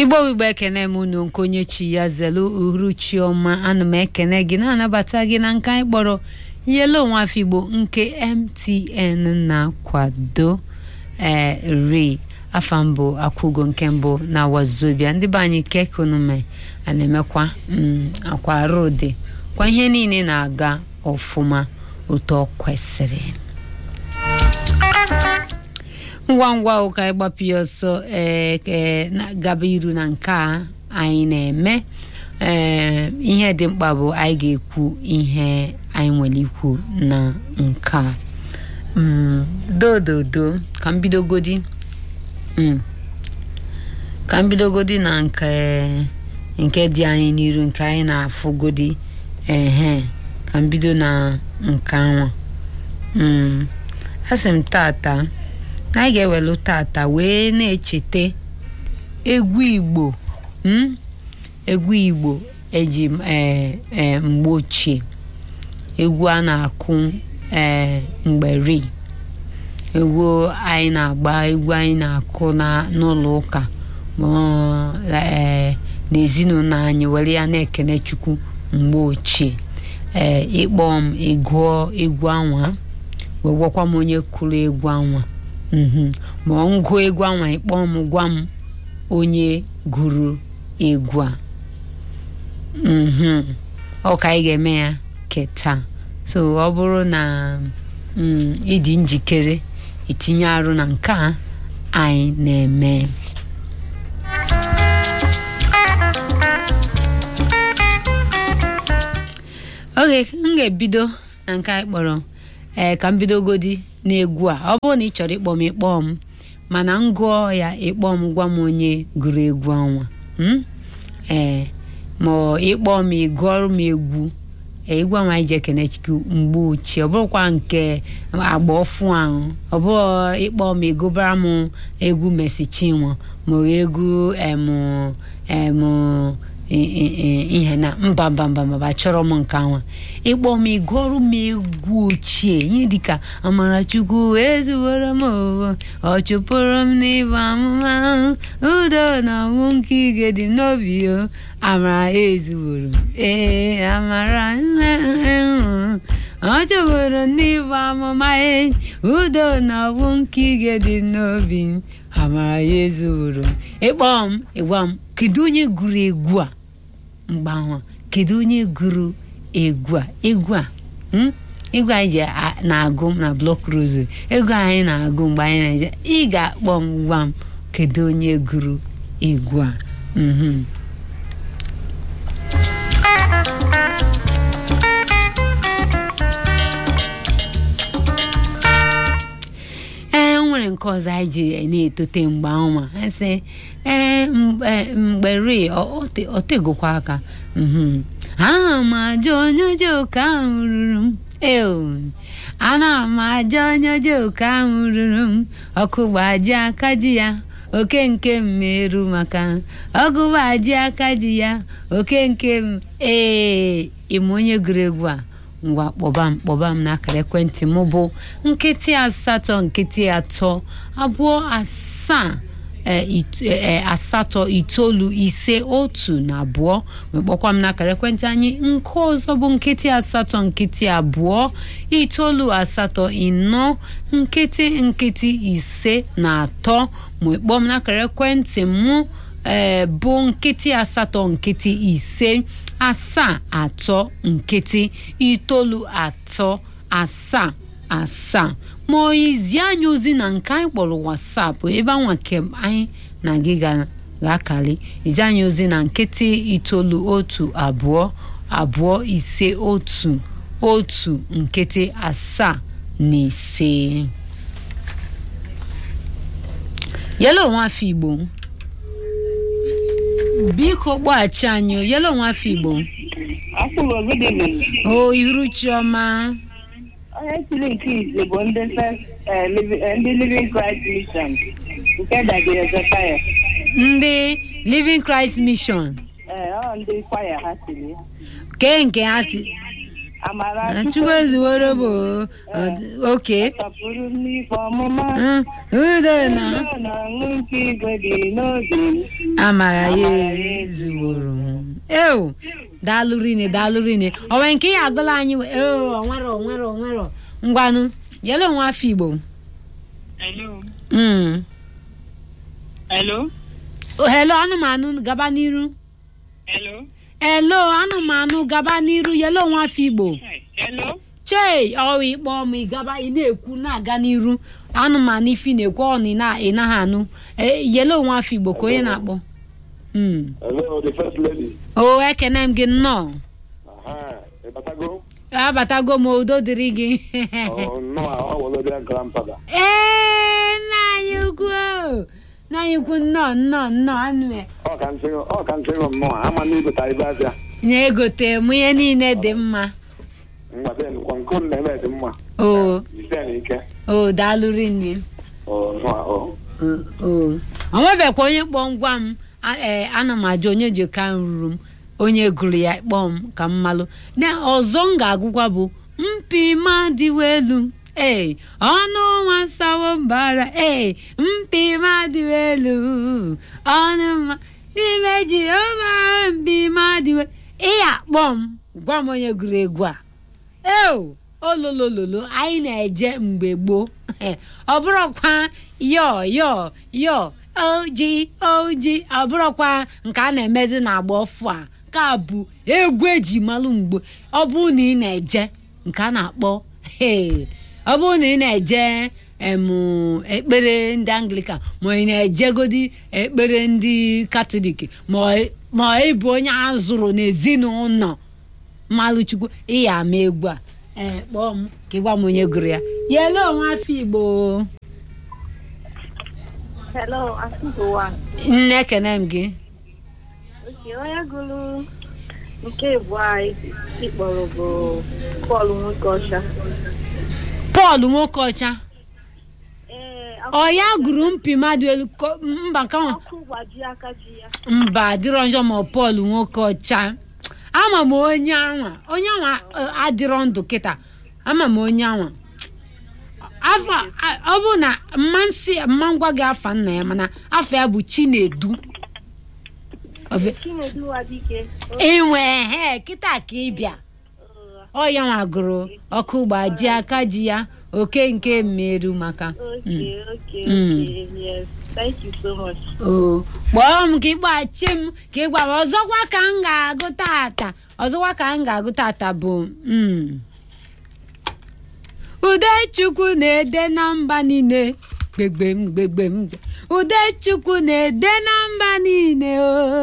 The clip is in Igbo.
igbo igbo ekene m unu nke onye chi ya zelu uhuruchi ọma ana m ekene gị na-anabata gị na nke anyị kpọrọ yelo nwafọ igbo nke mtn na-akwado ee ri afa mbụ akwụgo nke mbụ na wazobia ndị be anyị kekonume a na-emekwa mm, akwa arụ dị kwa ihe niile na-aga ọfụma otu ọ kwesịrị ngwa ngwa ụka ịgbapụ ya ọsọ ee ee na- gaba iru na nke a anyị na-eme ee ihe dị mkpa bụ anyị ga-ekwu ihe anyị nwere ikwu na nke a Mm, dododo ka m bidogodi Mm. ka m bidogodi na nke nke dị anyị n'iru nke anyị na-afụgodi ehe ka m bido na nke anwa Mm. asị m tata na anyị ga-ewelu tata wee na-echeta egwu igbo mm? egwu igbo eji ee ee mgbe ochie egwu a na-akụ ee mgbe ri egwu anyị na-agba egwu anyị na-akụ na n'ụlọ ụka ma ọ, ee n'ezinụlọ anyị were ya na-ekene chukwu mgbe ochie ee ịkpọ m ịgụọ egwu anwa wee gwakwa m onye kụrụ egwu anwa mhm ma ọ ngụọ egwu anwa ịkpọ m gwa m onye gụrụ egwu a mhm ọ ka anyị ga-eme ya keta so ọ bụrụ na mm, ịdị njikere itinye arụ na nke a anyị na-eme oge m ga-ebido na nke anyị kpọrọ ee ka m bidogodi n'egwu a ọ bụrụ na ị chọrọ ịkpọ m ịkpọ m mana m gụọ ya ịkpọ m gwa m onye gụrụ egwu ọnwa mm? ee ma ọ ịkpọ m ịgụọrọ m egwu ee, egwu ahụ anyị ji ekene chukwu mgbe ochie ọ bụrụkwa nke agba ọfụ ahụ ọ bụrụ ịkpọ m ịgụbara m egwu Mercy Chinwo ma ọ bụ egwu em em i- i- i- ihe na mba mba mba mba chọrọ m nke anwa ịkpọ m ịgụọrọ m egwu ochie ihe dịka amarachukwu ezuworo m owo ọ chụpụrụ m n'ịbụ amụma udo na ọnwụ nke ige dị m n'obi o amara ezuworo m. ee amara ọ chụpụrụ m n'ịbụ amụma e udo na ọnwụ nke ige dị m n'obi m. amara ya ezuworo m. ịkpọ m ịgwa m kedu onye gụrụ egwu a mgbe ahụ kedu onye gụrụ egwu a egwu a mm? egwu anyị ji a- na-agụ na blọk rozu egwu anyị na-agụ mgbe anyị na-eje ị ga-akpọ m gwa m kedu onye gụrụ egwu a mhm ee o nwere nke ọzọ anyị ji na-etote mgbe ọnwa sị ee mgbe mgbe ri ọ tegokwa aka mhm ana m ajọ onye oji oke ahụ ruru m eo ana m ajọ onye oji oke ahụ ruru m ọkụ gbaji aka ji ya oke nke m meru maka ọgụ gbaji aka ji ya oke nke m ee ịma onye gụrụ egwu a ngwa kpọba m kpọba m n'akara ekwentị m bụ nkịtị asatọ nkịtị atọ abụọ asaa e, it- e, asatọ itoolu ise otu na abụọ wee kpọkwa m n'akara ekwentị anyị nke ọzọ bụ nkịtị asatọ nkịtị abụọ itoolu asatọ ịnọ nkịtị nkịtị ise na atọ ma ị kpọọ m n'akara ekwentị mụ ee bụ nkịtị asatọ nkịtị ise asaa atọ nkịtị itoolu atọ asaa asaa ma ọ izi anyị ozi na nke anyị kpọrọ wasapụ ebe anwa kem anyị na gị ga- ga-akali izi anyị ozi na nkịtị itoolu otu abụọ abụọ ise otu otu nkịtị asaa na ise yelo nwafọ igbo biko kpọghachi anyị o, yelo nwafọ igbo Afụgo good evening. o iru chiọma Onye siri nke ise bụ ndị first eh, Livi- eh, ndị Living Christ Mission nke dagere Zekaya. ndị living christ mission Ee, ọ ndị kwaya ha siri. kee nke ha ti amara chukwu ezuworo bụ oke sọpụrụ m n'ife ọmụma udo na Ọ na-aṅụ nke igwe dị n'obi amara ya ezuworo ewu daalụ rinne daalụ rinne onwe nke ya agụla anyị we- ewu onwero onwero onwero ngwanụ yele onwe afọ igbo Hello. Mm. Hello. hello anụmanụ gaba n'iru Hello. hello anụmanụ gaba n'iru yele onwe afọ igbo Hello. chei ọwa ịkpọ m ịgaba ị na-ekwu na-aga n'iru anụmanụ ifi na-ekwu ọnụ ị na- ị naghị anụ E, yele onwe afọ igbo ka onye na-akpọ Mm. Hello, the first lady. o ekene m gị nnọọ Aha, ịbatago? abatago m udo dịrị gị Oh, no, ọ wụlụ dị grandfather. ee nna anyị ukwu o. nna anyị ukwu nnọọ nnọọ nnọọ anụ ya Ọ ka ntị ọ ka ntị nọ nnọọ, ama na ibeta ibe abịa. na-egote m ihe niile dị mma Mgbade nkwa nkụ na-eme dị mma. o Jide na ike. o daalụ rinne Oh, no, oh. o nwebekwa onye kpọ ngwa m a- ee, ana m ajụ onye ji ka ruru m onye gụrụ ya kpọọ m ka m malụ na ọzọ m ga-agụkwa bụ mpi ma dịwa elu ee ọnụ nwa sawo mbara ee mpi ma dịwa elu ọnụ ma n'ime jehova mpi ma dịwa ịya kpọ m gwa m onye gụrụ egwu a eo ololololo anyị na-eje mgbe gboo ọ bụrụkwa yo yo yo oji oji ọ bụrụkwa nke a na-emezi na-agba ọfụ a nke a bụ egwu eji malụ mgbe ọ bụrụ na ị na-eje nke a na-akpọ hey, ọ bụrụ na ị na-eje em ekpere ndị anglikan ma ị na-ejegodi ekpere ndị katọlik ma ọ- ma ị bụ onye a zụrụ n'ezinụlọ mmalụ chukwu ịya ama egwu a ee kpọọ m ka ị gwa m onye gụrụ ya yele onwe afọ igbo Hello, Asụgowa. nne ekene m gị Oke, onye gụrụ nke bụ anyị ịkpọrọ bụ Pọl nwoke ọcha. pọl nwoke ọcha Ee, ọ ya gụrụ mpi mmadụ elu ko- mba nke ahụ ọkụ gbaji aka ji ya. mba adịrọ njọ ma pọl nwoke ọcha ama m onye anwa onye anwa eh, adịrọ ndụ kịta ama m onye anwa afọ a- ọ bụ na mma nsị mma ngwa gị afa nna ya mana afọ ya bụ chinedu Ofe- Chinedu Wadike. inwe he kịta ka ị bịa ọ ya nwa gụrụ ọkụ gbaji aka ji ya oke nke mmeru maka Okay, okay, Mm. okay. Yes. Thank you so much. o kpọọ m ka ịgbachi m ka ị gwa m ọzọkwa ka m ga-agụ tata ọzọkwa ka m ga-agụ tata bụ mm. udechukwu na-ede na mba niile gbegbe m gbegbe m udechukwu na-ede na mba niile